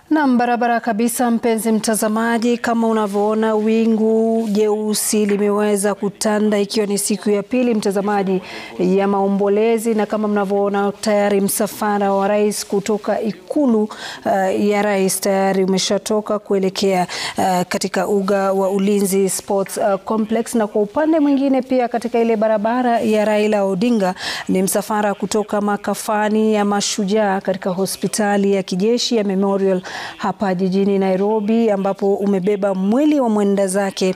Nam, barabara kabisa, mpenzi mtazamaji, kama unavyoona wingu jeusi limeweza kutanda ikiwa ni siku ya pili mtazamaji ya maombolezi, na kama mnavyoona tayari msafara wa rais kutoka ikulu uh, ya rais tayari umeshatoka kuelekea uh, katika uga wa Ulinzi Sports uh, Complex, na kwa upande mwingine pia katika ile barabara ya Raila Odinga ni msafara kutoka makafani ya mashujaa katika hospitali ya kijeshi ya Memorial hapa jijini Nairobi ambapo umebeba mwili wa mwenda zake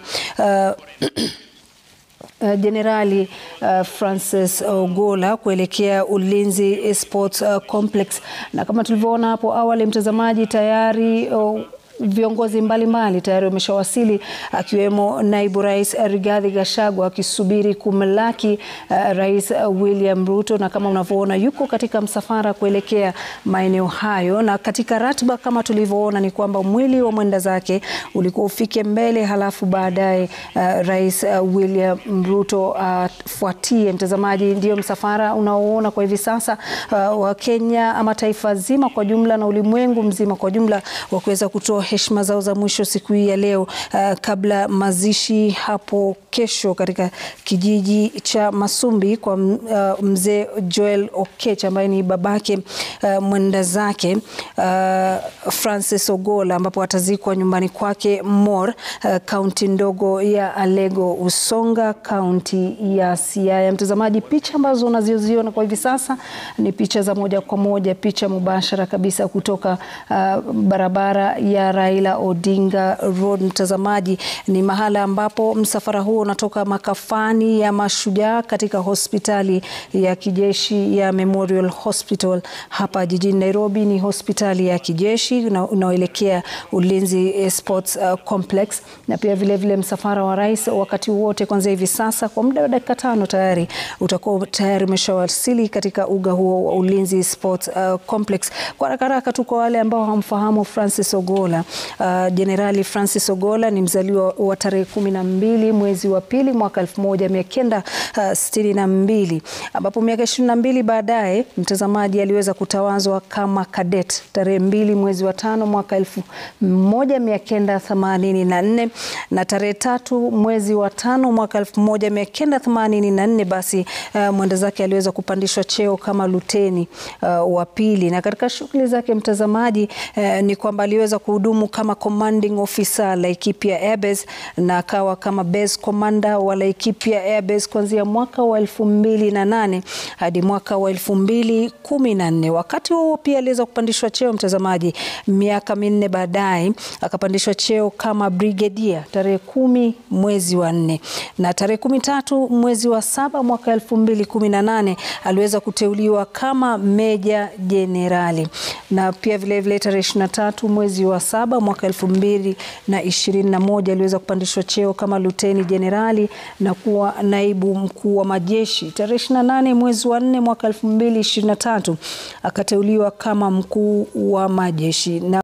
Jenerali uh, uh, Francis Ogolla kuelekea Ulinzi Sports uh, Complex, na kama tulivyoona hapo awali mtazamaji, tayari uh, viongozi mbalimbali tayari wameshawasili akiwemo naibu rais Rigathi Gachagua akisubiri kumlaki uh, rais uh, William Ruto, na kama unavyoona yuko katika msafara kuelekea maeneo hayo. Na katika ratiba kama tulivyoona ni kwamba mwili wa mwenda zake ulikuwa ufike mbele, halafu baadaye uh, rais uh, William Ruto afuatie. Uh, mtazamaji, ndio msafara unaoona kwa hivi sasa uh, wa Kenya ama taifa zima kwa jumla na ulimwengu mzima kwa jumla wa kuweza kutoa heshima zao za mwisho siku hii ya leo uh, kabla mazishi hapo kesho katika kijiji cha Masumbi kwa uh, mzee Joel Okech ambaye ni babake uh, mwenda zake uh, Francis Ogolla ambapo atazikwa nyumbani kwake Mor, kaunti uh, ndogo ya Alego Usonga, kaunti ya Siaya. Mtazamaji, picha ambazo unaziziona kwa hivi sasa ni picha za moja kwa moja, picha mubashara kabisa kutoka uh, barabara ya Raila Odinga Road. Mtazamaji, ni mahala ambapo msafara huo unatoka makafani ya mashujaa katika hospitali ya kijeshi ya Memorial Hospital hapa jijini Nairobi. Ni hospitali ya kijeshi unaoelekea Ulinzi Sports uh, Complex, na pia vilevile vile msafara wa rais wakati wote kuanzia hivi sasa kwa muda wa dakika tano tayari utakuwa tayari umeshawasili katika uga huo wa Ulinzi Sports uh, Complex. Kwa haraka haraka tu kwa wale ambao hamfahamu Francis Ogolla Jenerali uh, Francis Ogolla ni mzaliwa wa tarehe kumi na mbili mwezi wa pili mwaka elfu moja mia kenda uh, sitini na mbili ambapo miaka ishirini na mbili baadaye mtazamaji aliweza kutawazwa kama kadet tarehe mbili mwezi wa tano mwaka elfu moja mia kenda themanini na nne na tarehe tatu mwezi wa tano mwaka elfu moja mia kenda themanini na nne basi uh, mwenda zake aliweza kupandishwa cheo kama luteni uh, wa pili, na katika shughuli zake mtazamaji uh, ni kwamba aliweza kuhudumu kama commanding officer Laikipia Airbase na akawa kama base commander wa Laikipia Airbase kuanzia mwaka wa elfu mbili na nane hadi mwaka wa elfu mbili kumi na nne. Wakati huo pia aliweza kupandishwa cheo mtazamaji, miaka minne baadaye akapandishwa cheo kama brigadier tarehe kumi mwezi wa nne na tarehe kumi tatu mwezi wa saba mwaka elfu mbili kumi na nane aliweza kuteuliwa kama meja jenerali na pia vilevile tarehe ishirini na tatu mwezi wa saba mwaka elfu mbili na ishirini na moja aliweza kupandishwa cheo kama luteni jenerali na kuwa naibu mkuu wa majeshi. Tarehe ishirini na nane mwezi wa nne mwaka elfu mbili ishirini na tatu akateuliwa kama mkuu wa majeshi na